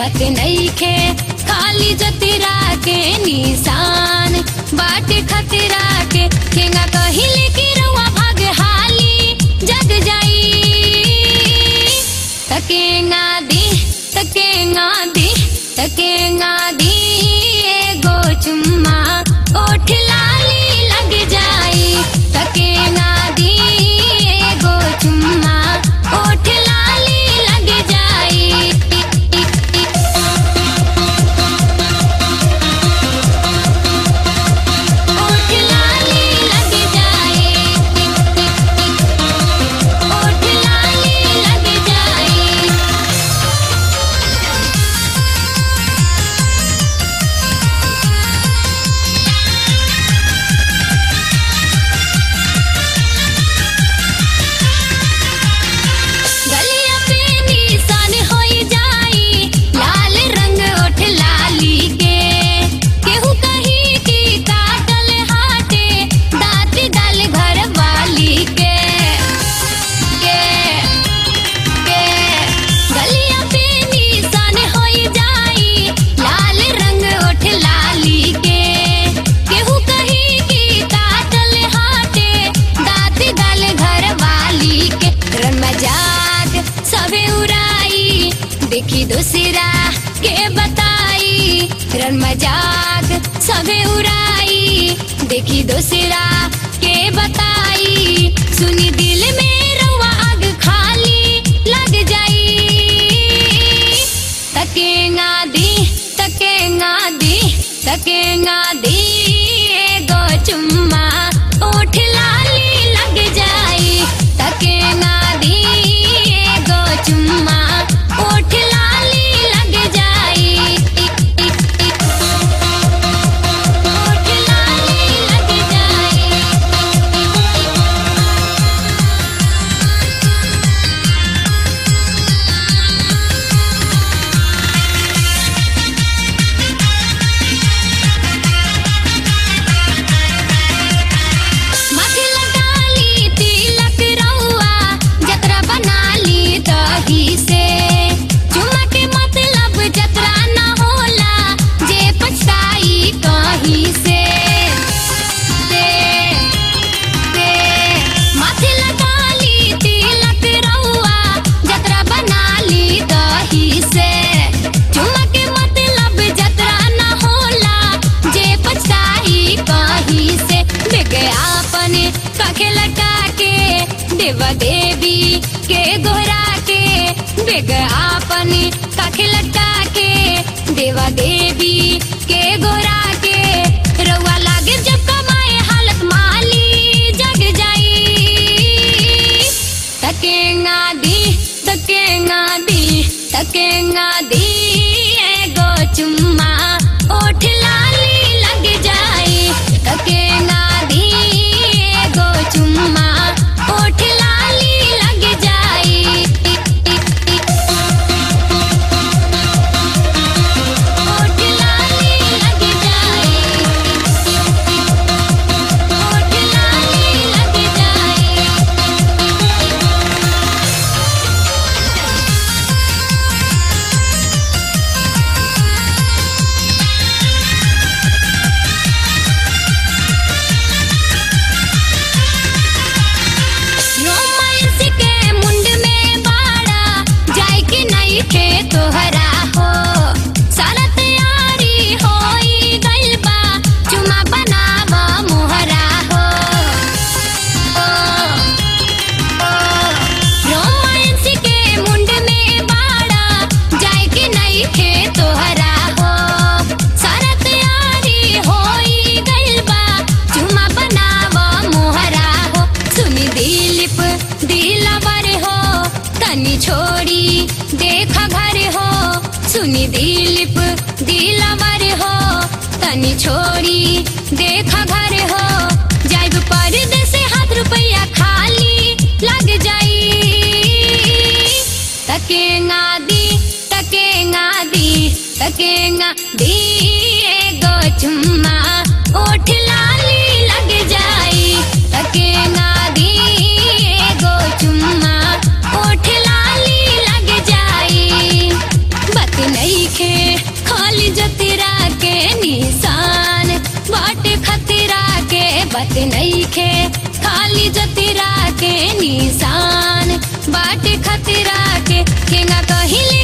बात नहीं खे खाली जतिरा के निशान बाटे खतरा के केंगा कहिले की रउआ भाग हाली जग जाई तकेंगा दी तकेंगा दी तकेंगा दी एगो चुम्मा ओठ लाली लग जाई तकेंगा दी एगो चुम्मा ओठ लाली लग जाई ओठ लाली लग जाए ओठ लाली लग जाए गलिया पे निशान होई जाई लाल रंग ओठ लाली के केहू कही की काटल हाटे दांत डाल घर वाली के के के गलिया पे निशान होई जाई लाल रंग ओठ लाली के केहू कही की काटल हाटे दांत डाल घर वाली के रन मजाक सबे उड़ाई देखी दूसरा के बताई रन मजाक सबे उड़ाई देखी दूसरा के बताई सुनी दिल में रउआ आग खाली लग जाई तकेंगा दी तकेंगा दी तकेंगा दी एगो चुम्मा ओठ लाली लग जाई तकेंगा दी एगो चुम्मा ओठ लाली लग जाई ओठ लाली लग जाई माथे लगाली तिलक रउआ जतरा बनाली दही से चुमा के मतलब जतरा न होला जे पछताई कहीं से से से माथे लगाली तिलक रउआ जतरा बनाली दही से चुमा के मतलब जतरा न होला जे पछताई कहीं से विज्ञापन काखे लटा के देवा देवी के गोहरा के विज्ञापन काखे लटा के देवा देवी के गोहरा के रउआ लागे जब कमाए हालत माली जग जाई तकेंगा दी तकेंगा दी तकेंगा दी एगो चुम्मा ओठ लाली लग जाई तकेंगा दी एगो चुम्मा ओठ लाली लग जाई ओठ लाली लग जाई ओठ लाली लग जाई रोमांस के मुंड में बाड़ा जाय के नहीं खे तोहरा हो सारा तैयारी होई गइल बा चुमा बनावा मोहरा हो ओ, ओ, रोमांस के मुंड में बाड़ा जाय के नहीं खे तोहरा हो सारा तैयारी होई गइल बा चुमा बनावा मोहरा हो सुनी दिलीप दिलावर हो तनी छोड़ी देखा घर हो सुनी दिलीप दिलावर हो तनी छोड़ी देखा घर हो जाइब परदेस हाथ रुपया खाली लग जाई तकेंगा दी तकेंगा दी तकेंगा दी एगो चुम्मा ओठ लाली लग जाई तकेंगा दी एगो चुम्मा ओठ लाली लग जाई बात नहीं खे के निशान बाटे खतरा के केंगा कहिले